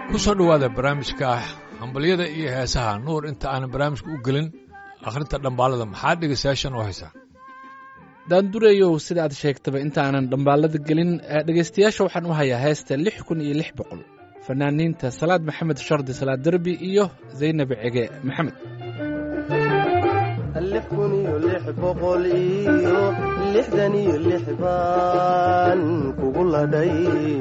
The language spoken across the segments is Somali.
ku soo dhowaada barnaamijka hambalyada iyo heesaha nuur inta aanan barnaamijka u gelin akhrinta dhambaalada maxaa dhegaystayaashan u haysaa daandureeyow sida aad sheegtaba intaanan dhambaalada gelin dhegaystayaasha waxaan u hayaa heesta lix kun iyo lix boqol fanaaniinta salaad maxamed shardi salaad derbi iyo zaynab cege maxamed lix kun iyo lix boqol iyo lixdan iyo lix baan kugu ladhay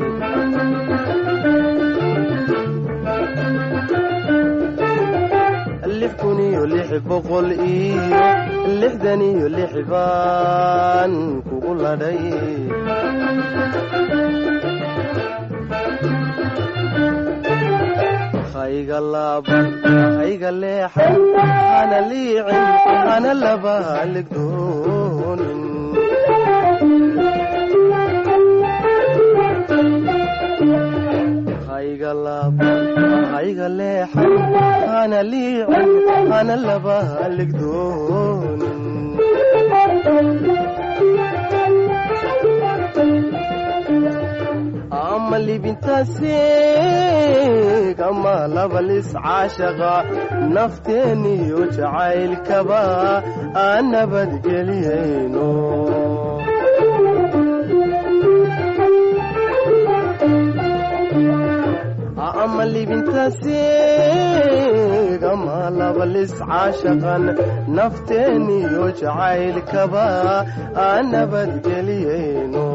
lix kun iyo lix boqol iyo lixdan iyo lix baan kugu ladhay hayga laaban hayga leexan hana liicin hana laba haligdoonin hayga laaban hayga leexan hana liicin hana laba haligdoonin ama libintaasiig ama labalis caashaqa nafteeniyo jacaylkaba aan nabadgeliyayno ama libintaasiig ama labalis caashaqan nafteeniyo jacaylkaba aan nabadgeliyayno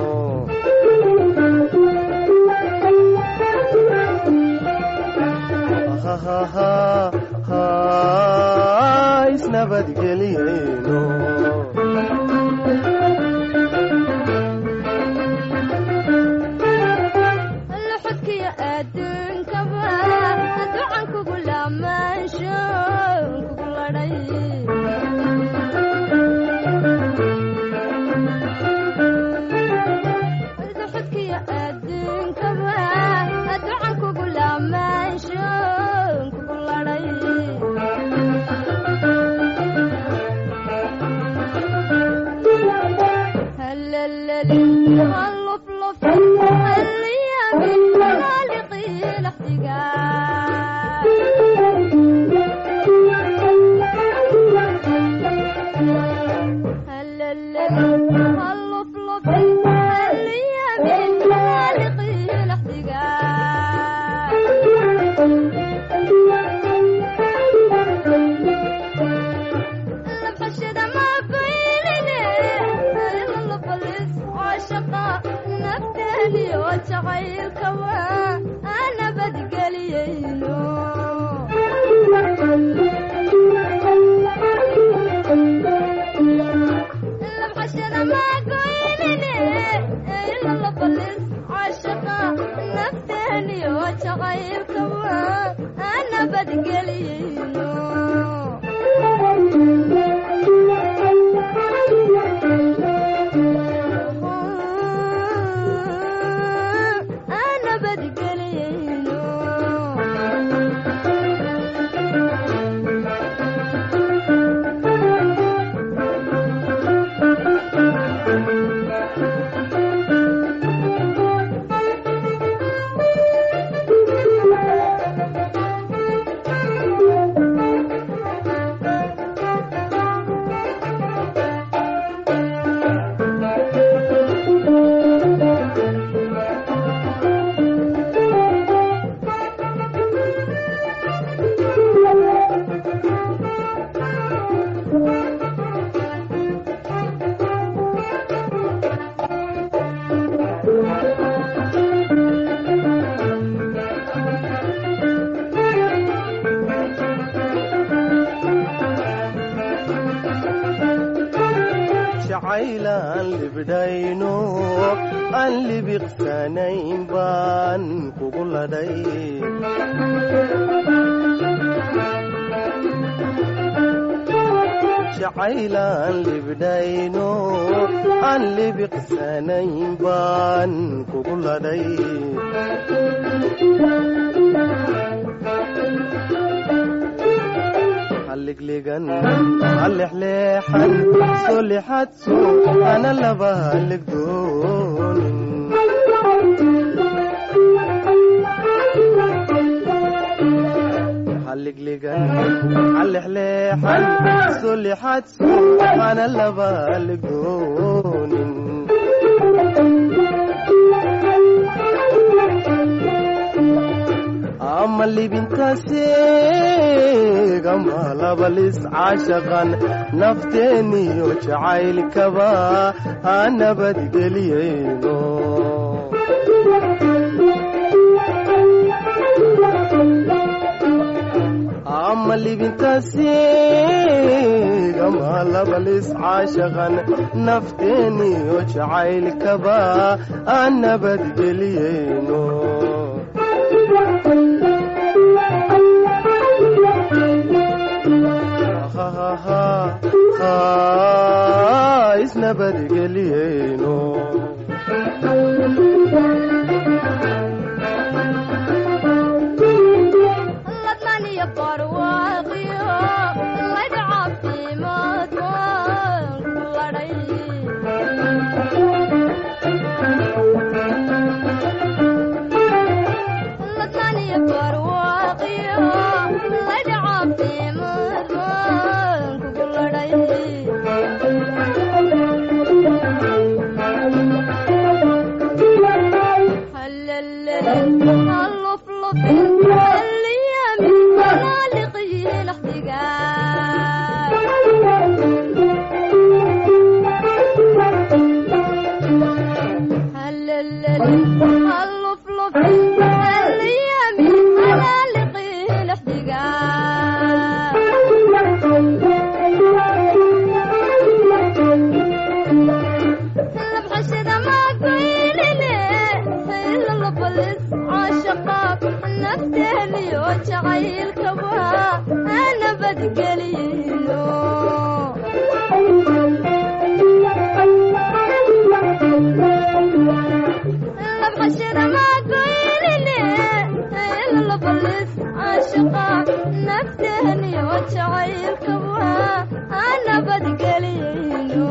isnabadgeliyayno luxudkiyo adduunkaba ducan kugu laamaansho kugu ladhay luxudkiyo adduunkaba ducan kugu laamaansho kugu ladhay هلللي هاللفلف هاليامي خالقي الاحتقان هلللي هاللفلف هاليامي خالقي الاحتقان لبحشد ما بيننا إلا اللبلس عاشقة نفتني وجعيل كوا أنا بدقليينو لبحشد ما بيننا إلا اللبلس عاشقة نفتني وجعيل كوا أنا بدقليينو أنا بدقلينو jacaylaan libdhayno aan libiqsanayn baan kugu ladhay jacaylaan libdhayno aan libiqsanayn baan kugu ladhay halliglegan hallexleexan soo lexadso ana laba halligdoonin ligligan calexleexan sulixadsu ana laba ligoonin ama libintaseegama labalis caashaqan nafteeniyo jacaylkaba ha nabadgeliyeyno ama libintaseegama labalis caashaqan nafteeniyo jacaylkaba ha nabadgeliyeyno isnabadgeliyeyno ladnan iyo barwaaqiyo laydh caafimaad waan ku ladhay ladnan iyo barwaaqiyo laydh caafimaad waan kugu ladhay labxashada maagoynine saylalbalis caashaqa nafteeniyo jacaylkaba ana badgeliyeyno labxashada maagoynine saylalbalis caashaqa nafteeniyo jacaylkaba ana badgeliyeyno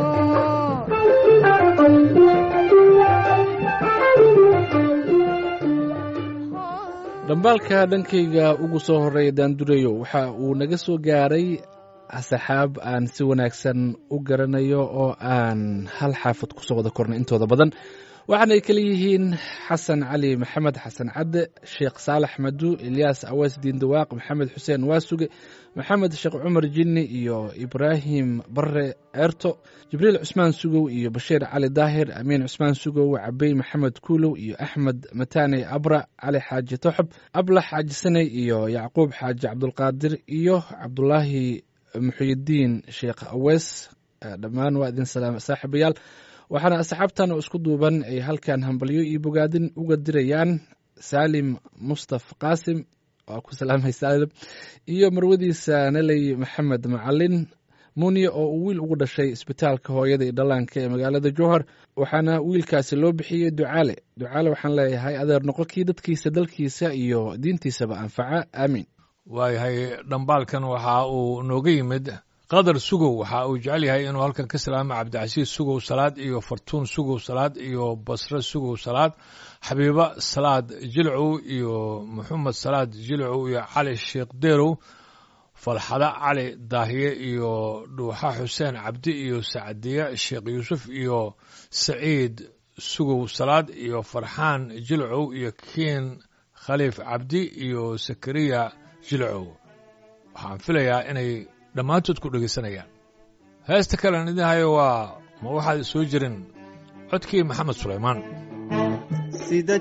dhambaalka dhankayga ugu soo horreeya daandurayo waxa uu naga soo gaaray asxaab aan si wanaagsan u garanayo oo aan hal xaafad kusoo wada kornay intooda badan waxaanay kala yihiin xasan cali maxamed xasan cadde sheekh saalax madu ilyaas awees diindawaaq maxamed xuseen waasuge maxamed sheekh cumar jinni iyo ibraahim bare ceerto jibriil cusmaan sugow iyo bashiir cali daahir amiin cusmaan sugow cabey maxamed kuulow iyo axmed mataane abra cali xaaji toxob ablax xaaji saney iyo yacquub xaaji cabdulqaadir iyo cabdulaahi muxuyidiin sheekh awees dhammaan waa idin salaam saaxiibayaal waxaana asxaabtan oo isku duuban ay halkan hambalyo iyo bogaadin uga dirayaan saalim mustaf qaasim waa ku salaamay saalim iyo marwadiisa naley maxamed macalin muniye oo uu wiil ugu dhashay isbitaalka hooyada iyo dhallaanka ee magaalada jowhar waxaana wiilkaasi loo bixiyey ducaale ducaale waxaan leeyahay adeer noqo kii dadkiisa dalkiisa iyo diintiisaba anfaca aamiin waayahay dhambaalkan waxa uu nooga yimid qadar sugow waxa uu jecel yahay inuu halkan ka salaamo cabdicasiis sugow salaad iyo fartuun sugow salaad iyo basre sugow salaad xabiiba salaad jilcow iyo maxamed salaad jilcow iyo cali sheekh deerow falxada cali daahiye iyo dhuuxa xuseen cabdi iyo sacdiye sheekh yuusuf iyo saciid sugow salaad iyo farxaan jilcow iyo kiin khaliif cabdi iyo sakariya jilcow waxaan filayaa inay dhammaantood ku dhegaysanayaan heesta kalen idin hayo waa ma waxaad soo jirin codkii maxamed sulaymaan sida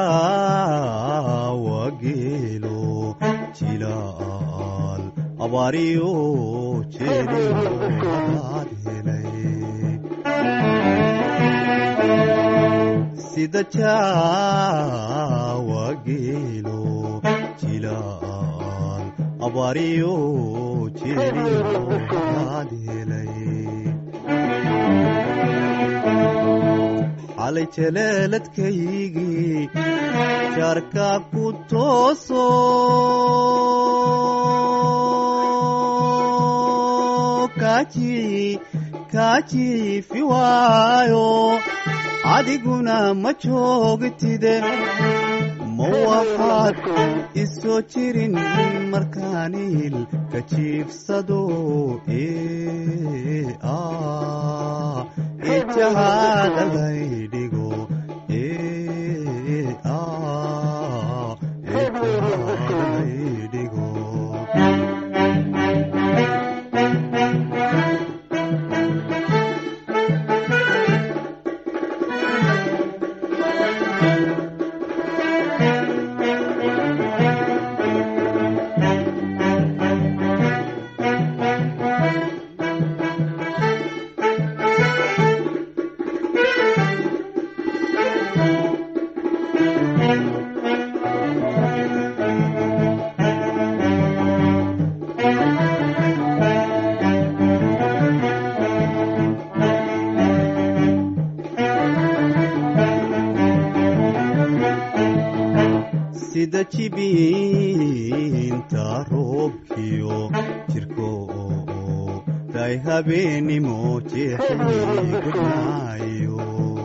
jaawa geelo jilaal abaariyo jeeliyoad helay sida jaawa geelo jilaal abaariyo jeeliyoad helay xalay jaleeladkaygii jaarka ku tooso kaaji kaajiifi waayo adiguna ma joogtide ma waxaad isoo jirin markaaniil ka jiibsado ee ah ee jahaada laydhigo ee ah ee jahaada laydhigo sida jibiinta roobkiyo jirko day habeenimo jeexigudnaayo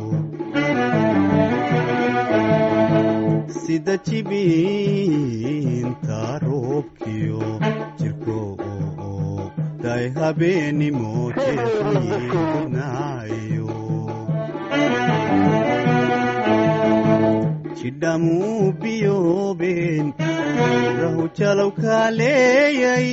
sida jibiinta roobkiyo jirko day habeenimo jeexigudnaayo jidhamuu biyoobeen rahu jalow kaaleeyay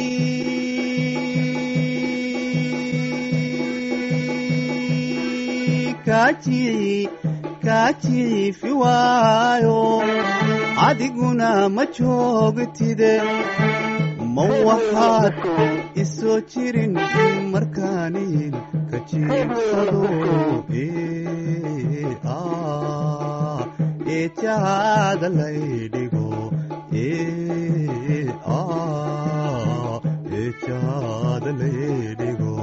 kaajici kaajici waayo adiguna ma joogtide ma waxaad isoo jirin markaaniil ka jiibsado ee ah ee jahaada laydhigo ee ah ee jahaada laydhigo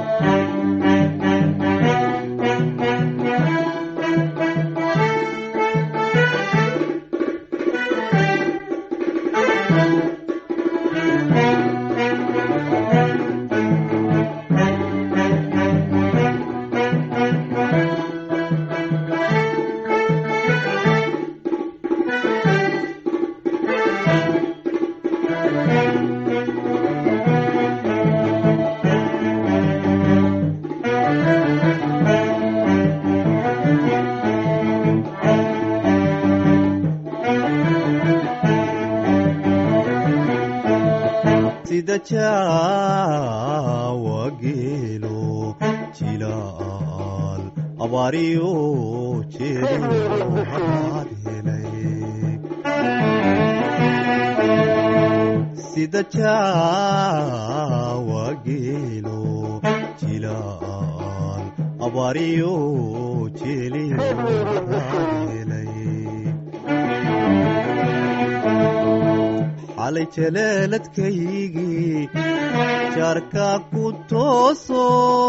sida jaawa geelo jilaal abaariyo jeedo haraad helay sida jaawa geelo jilaal abaariyo jeeliyo haraad helay xalay jaleeladkaygii jaarka ku tooso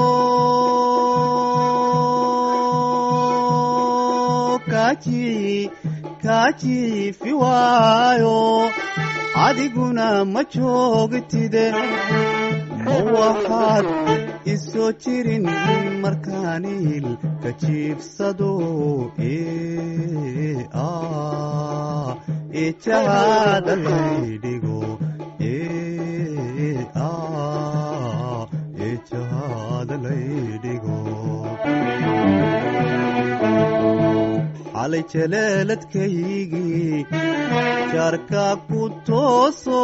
kaajici kaajici waayo adiguna ma joogtide ma waxaad isoo jirin markaaniil ka jiibsado ee ah ee jahaada laydhigo ee ah ee jahaada laydhigo xalay jaleeladkaygii jaarka ku tooso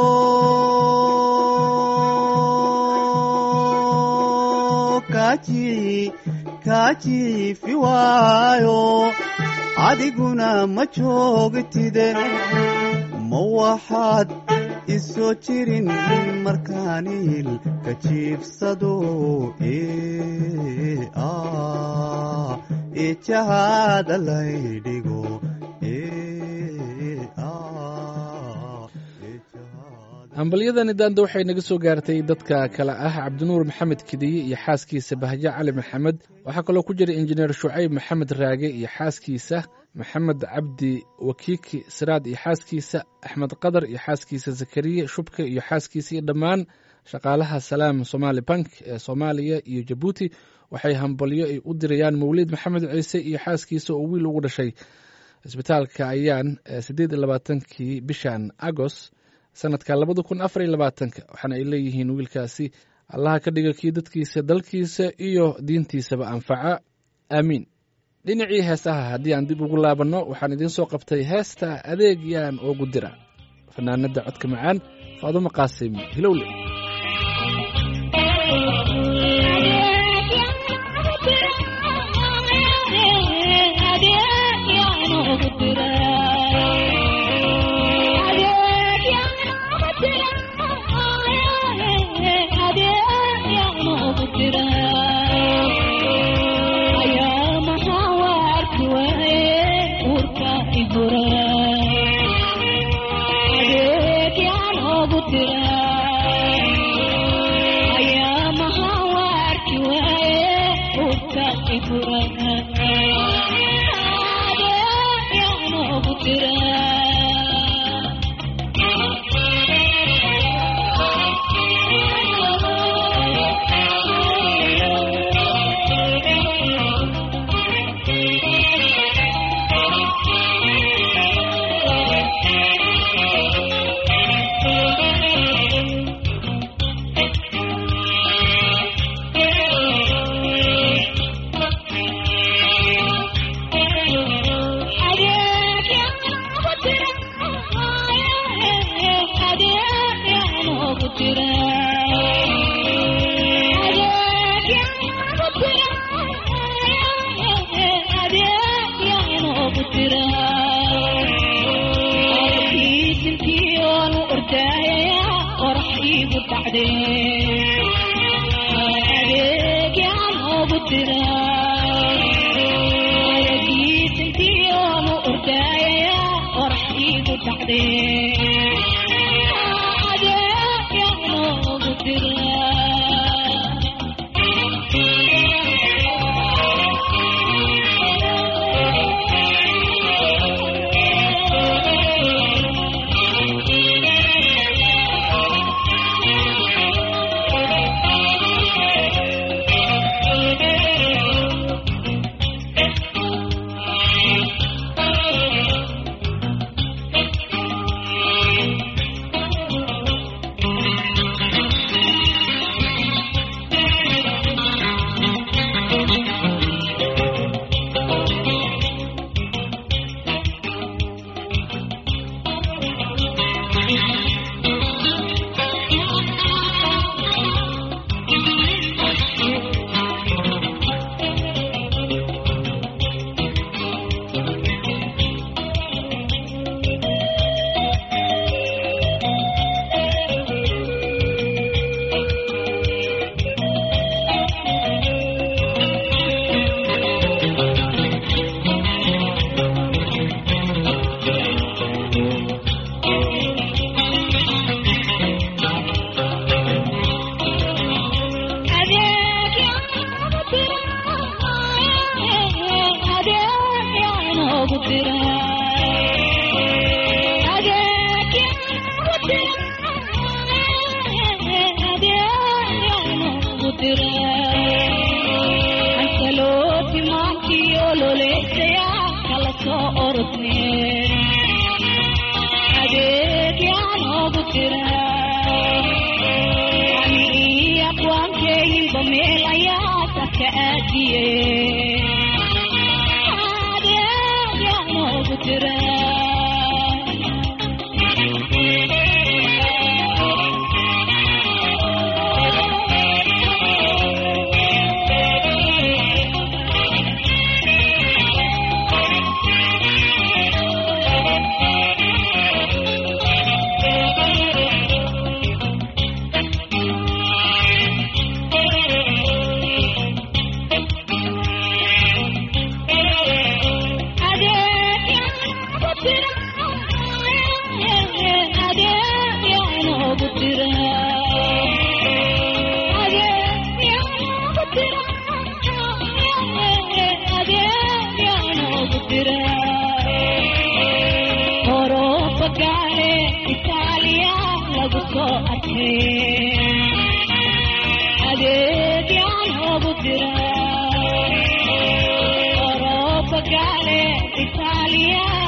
kaajici kaajici waayo adiguna ma joogtide ma waxaad isoo jirin markaaniil ka jiibsado ee ah ee jahaada laydhigo ee ah ee jahaada hambalyadani daanda waxay naga soo gaartay dadka kale ah cabdinuur maxamed kidiye iyo xaaskiisa bahjo cali maxamed waxaa kaloo ku jira injineer shucayb maxamed raage iyo xaaskiisa maxamed cabdi wakiiki siraad iyo xaaskiisa axmed qadar iyo xaaskiisa zakariya shubka iyo xaaskiisa iyo dhammaan shaqaalaha salaam somaali bank ee soomaaliya iyo jabuuti waxay hambalyo ay u dirayaan mawliid maxamed ciise iyo xaaskiisa oo wiil ugu dhashay isbitaalka ayaan siddeed iyo labaatankii bishan agos sanadka labada kun afar iyo labaatanka waxaana ay leeyihiin wiilkaasi allaha ka dhiga kii dadkiisa dalkiisa iyo diintiisaba anfaca aamiin dhinacii heesaha haddii aan dib ugu laabanno waxaan idiin soo qabtay heesta adeeg yaan oogu dira fanaanada codka macaan faadumo qaasim hilowle Italia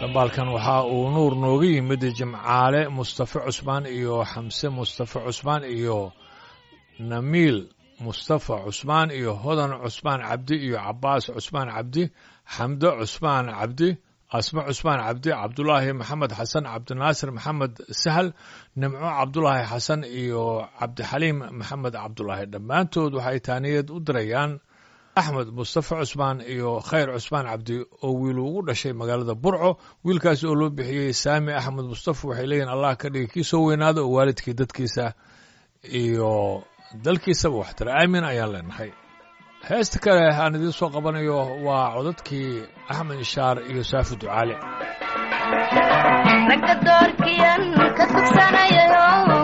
dhambaalkan waxa uu nuur nooga yimid jimcaale mustafe cusmaan iyo xamse mustafe cusmaan iyo namiil mustafa cusmaan iyo hodan cusmaan cabdi iyo cabaas cusmaan cabdi xamdo cusmaan cabdi asme cusmaan cabdi cabdulaahi maxamed xasan cabdinaasir maxamed sahal nimco cabdulaahi xasan iyo cabdixaliim maxamed cabdulaahi dhammaantood waxay taaniyad u dirayaan axmed mustafa cusmaan iyo khayr cusmaan cabdi oo wiilu ugu dhashay magaalada burco wiilkaas oo loo bixiyey saami axmed mustafa waxay leeyihin allah ka dhigi kii soo weynaada oo waalidkii dadkiisa iyo dalkiisaba waxtara aamin ayaan leenahay heesta kale aan idiin soo qabanayo waa codadkii axmed ishaar iyo saafi ducaale ragga doorkiyan ka tugsanayayo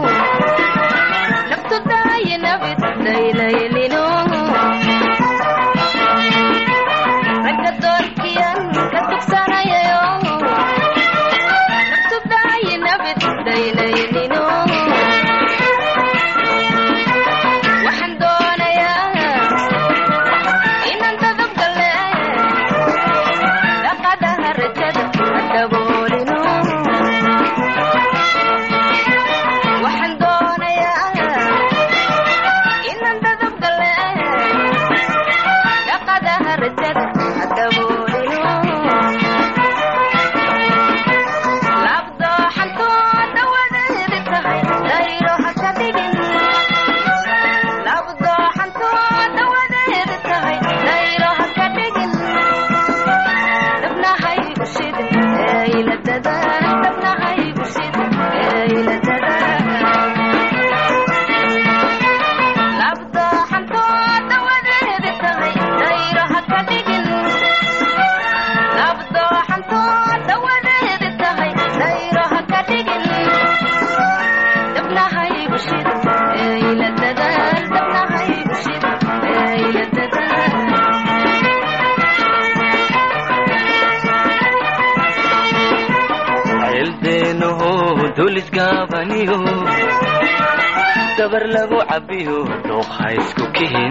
naftu daayinabid daylaylino ragga doorkiyan ka tugsanayayo naftu daayinabid daylaylino waxaan doonayaa inaan dadab gale dhaqadaha rajada daboolino waxaan doonayaa inaan dadab gale dhaqadaha rajada daboolino labdooxantooda wadeedi tahay dayro ha ka dhigin labdooxantooda wadeedi tahay dayro ha ka dhigin dabnahay ushida eeyla dadaan dabnahay ushida eeyla dadaan labdooxantooda wadeedi tahay dayro ha ka dhigin labdooxantooda wadeedi tahay dayro ha ka dhigin dabnahay ushida eeyla dadaan dabnahay ushida eeyla dadaan ceeldeenaho dulisgaabaniyo dabar lagu cabbiyo dooqa isku kihin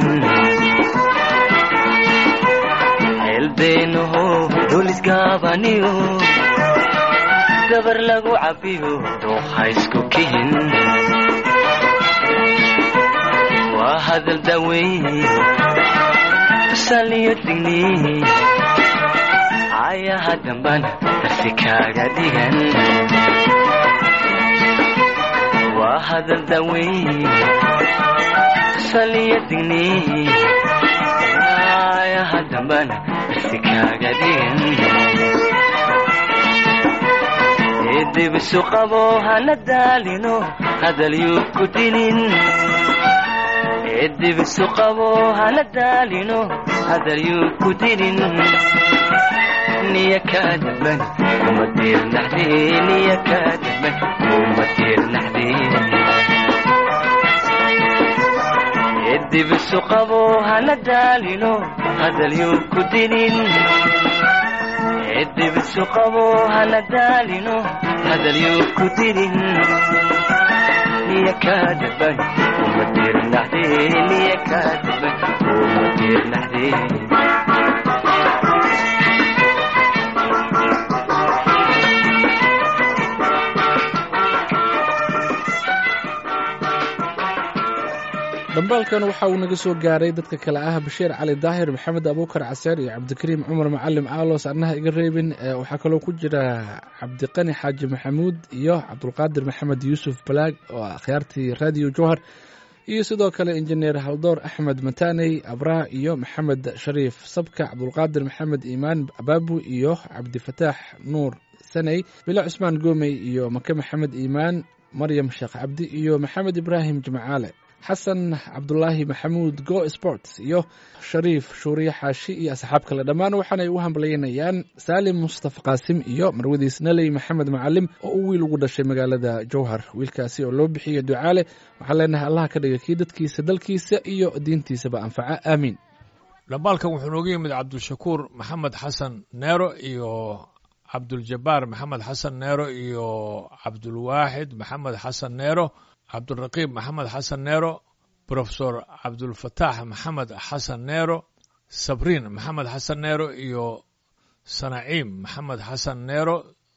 ceeldeenaho dulisgaabaniyo dabar lagu cabbiyo dooqa isku kihin waa hadal daweyn tusaliyo digni ayaha dambana darsi kaaga dhigan waa hadal daweyn saliya digni ayaha dambana darsi kaaga dhigan eedibisu qabo hana daalino hadal yuu ku dinin eedibisu qabo hana daalino hadal yuu ku dinin niya kaadaban kuma diirnaxde niya kaadaban kuma diirnaxde edibisu qabo hana daalino hadal yuu ku dinin edibisu qabo hana daalino hadal yuu ku dinin niya kaadaban kuma diirnaxde niya kaadaban kuma diirnaxde dhambaalkan waxa uu naga soo gaaray dadka kale ah bashiir cali daahir maxamed abuukar caseer iyo cabdikariim cumar macalim aalos annaha iga reebin ee waxaa kaloo ku jira cabdiqani xaaji maxamuud iyo cabdulqaadir maxamed yuusuf balaag oo ah akhyaartii radio jowhar iyo sidoo kale injineer haldoor axmed mataaney abraa iyo maxamed shariif sabka cabdulqaadir maxamed iimaan abaabu iyo cabdifataax nuur saney bilo cusmaan goomey iyo make maxamed iimaan maryam sheekh cabdi iyo maxamed ibraahim jimcaale xasan cabdulaahi maxamuud go sports iyo shariif shuuriye xaashi iyo asxaab kale dhammaan waxaanay u hambalyaynayaan saalim mustafa qaasim iyo marwadiis naley maxamed macalim oo uu wiil ugu dhashay magaalada jowhar wiilkaasi oo loo bixiyo ducaale waxaan leenahay allah ka dhiga kii dadkiisa dalkiisa iyo diintiisaba anfaca aamiin dhambaalkan wuxuu nooga yimid cabdishakuur maxamed xasan neero iyo cabduljabaar maxamed xasan neero iyo cabdulwaaxid maxamed xasan neero cabduraqiib maxamed xasan neero brofesor cabdulfataax maxamed xasan neero sabriin maxamed xasan neero iyo sanaciim maxamed xasan neero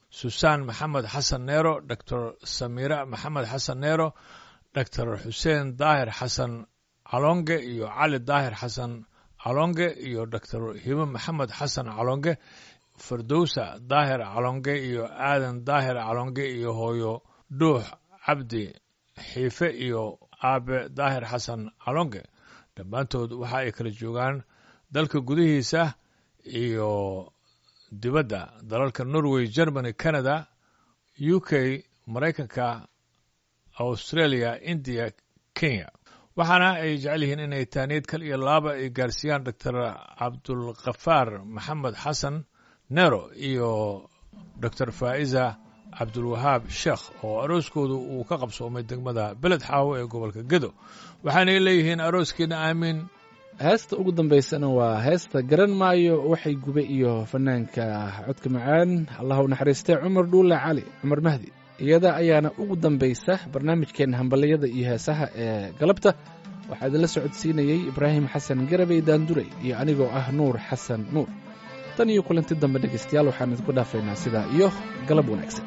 susaan maxamed xasan neero doctor samira maxamed xasan neero doctor xuseen daahir xasan calonge iyo cali daahir xasan calonge iyo doctor hibo maxamed xasan calonge firdowsa daahir calonge iyo aadan daahir calonge iyo hooyo dhuux cabdi xiife iyo aabe daahir xasan calonge dhammaantood waxa ay kala joogaan dalka gudihiisa iyo dibadda dalalka norway germany canada u k maraykanka australia india kenya waxaana ay jecel yihiin inay taaniyad kal iyo laaba ay gaarsiiyaan doctor cabdulkafaar maxamed xasan nero iyo doctor faa'iza cabdulwahaab sheekh oo arooskoodu uu ka qabsoomay degmada beled xaawo ee gobolka gedo waxaanay leeyihiin arooskiina aamiin heesta ugu dambaysana waa heesta garan maayo waxay gube iyo fanaanka codka macaan allah u naxariistay cumar dhuule cali cumar mahdi iyada ayaana ugu dambaysa barnaamijkeenna hambaliyada iyo heesaha ee galabta waxaa idinla socodsiinayey ibraahim xasan garabey daanduray iyo anigoo ah nuur xasan nuur tan iyo kulanti dambe dhegaystayaal waxaan idinku dhaafaynaa sidaa iyo galab wanaagsan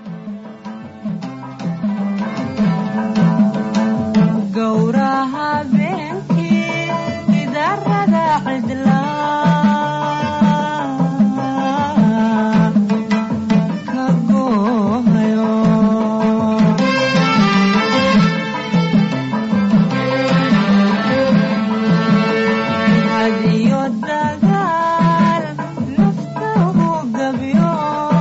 gowraha beenkii idaarada cidlaa ka goohayo hadiyo dagaal naftahu gabyo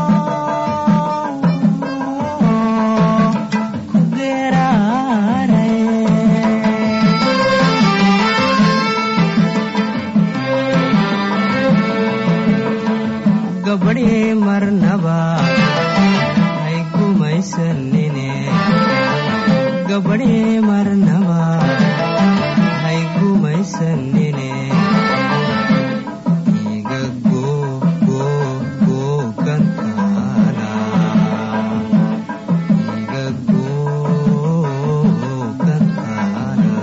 ku geeraaray gabadhii marnaba hay gumaysanine gabadhii marnaba hay gumaysanine iga goo goo goo gantaana iga goo gantaana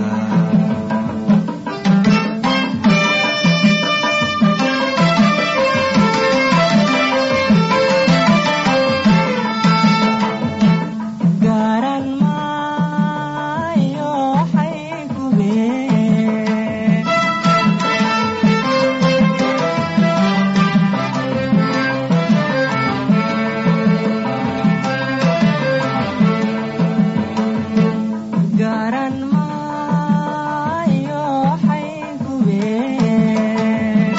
garan maayo waxay gubeen garan maayo waxay gubeen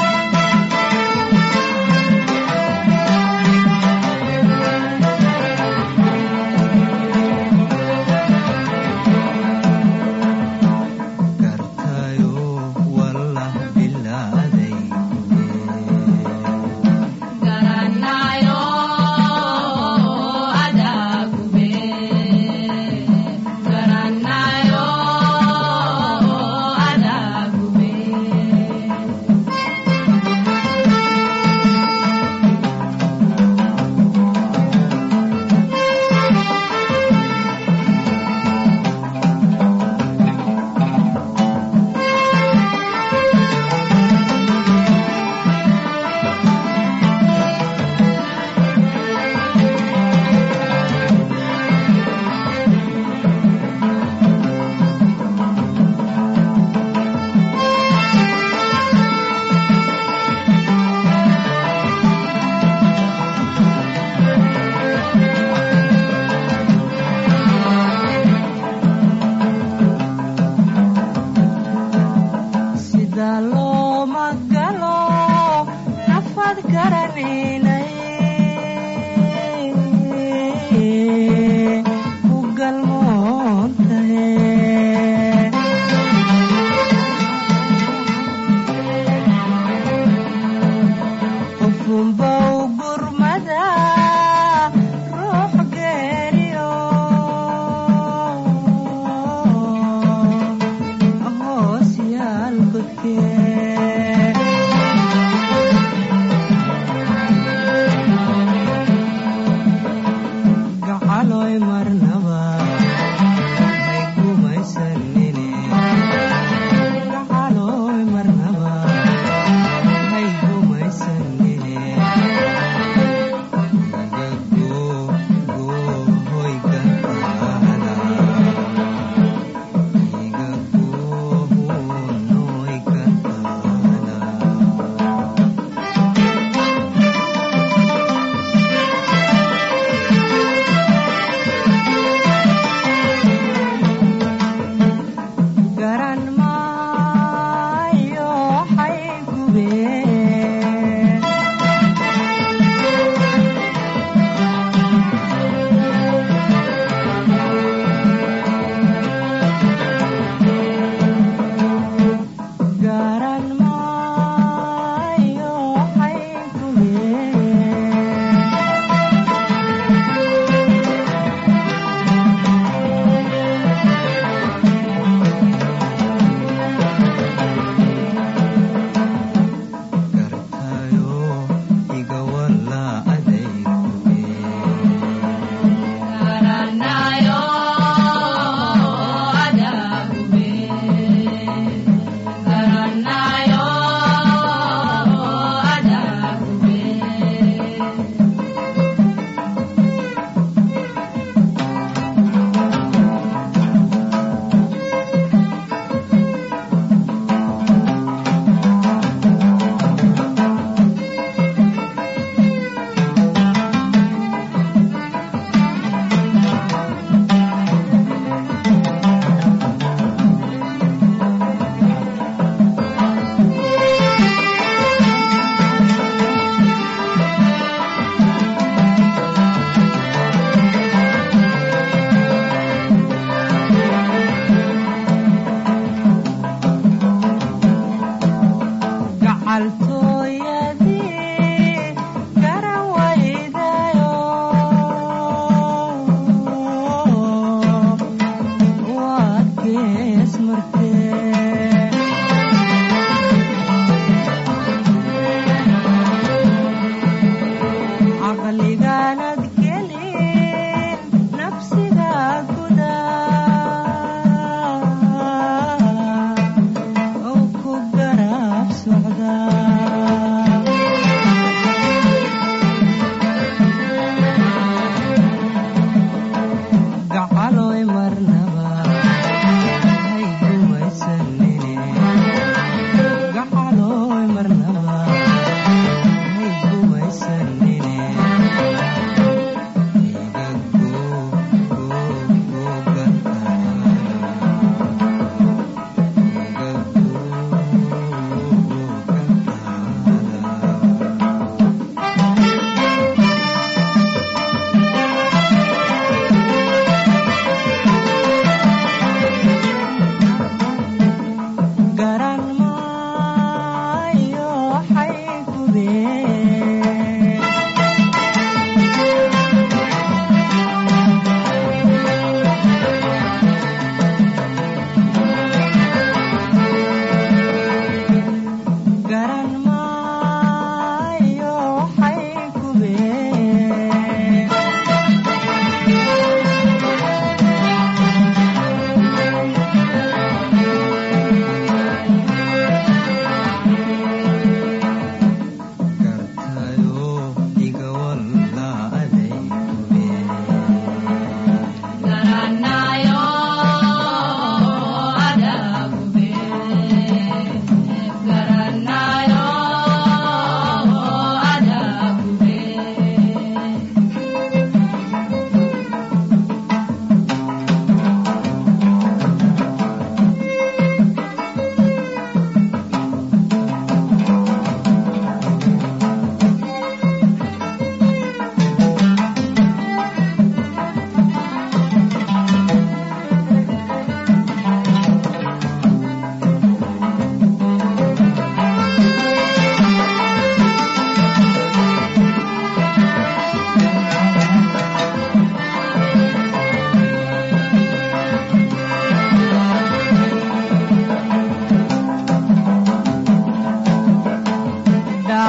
gartayo wallah bilaaday garanayo adagube garanayo adagube sida looma galo nafad garanaynay ku galmoon tahe ufunba u gurmada ruux geeriyo hoos yaal godkee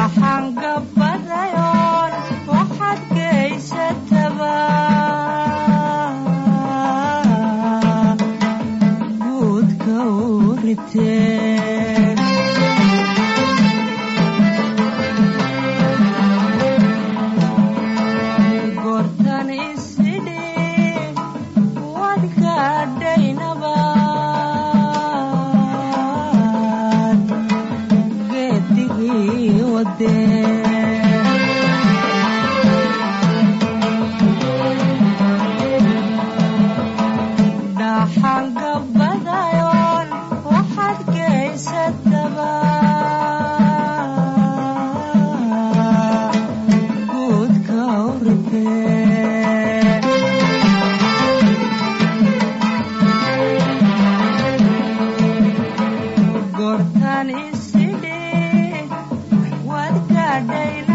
dhaxan gabadayoon waxaad geysataba guudka u ritee goortan isidhi waad gaadhaynabaad geedigii wadee dhaxan gabadayoon waxaad geysataba guudka u ritee goortan isidhi waad gaadhayna